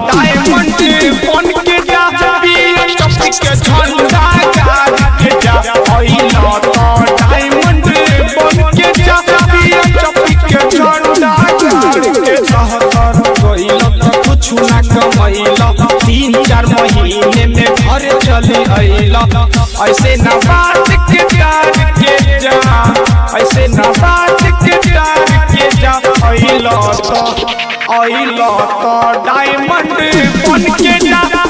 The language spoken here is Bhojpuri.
डायमंड बन के जा पिया चपी के झंडा गाड़ के जा अइला तो डायमंड बन के जा पिया चपी के झंडा गाड़ के जा हतर गइला तो कुछ ना कमैला तीन चार महीने में घर चले अइला ऐसे ना बात के प्यार के जा ऐसे ना बात के प्यार के जा अइला तो अइला तो डायमंड बन के जा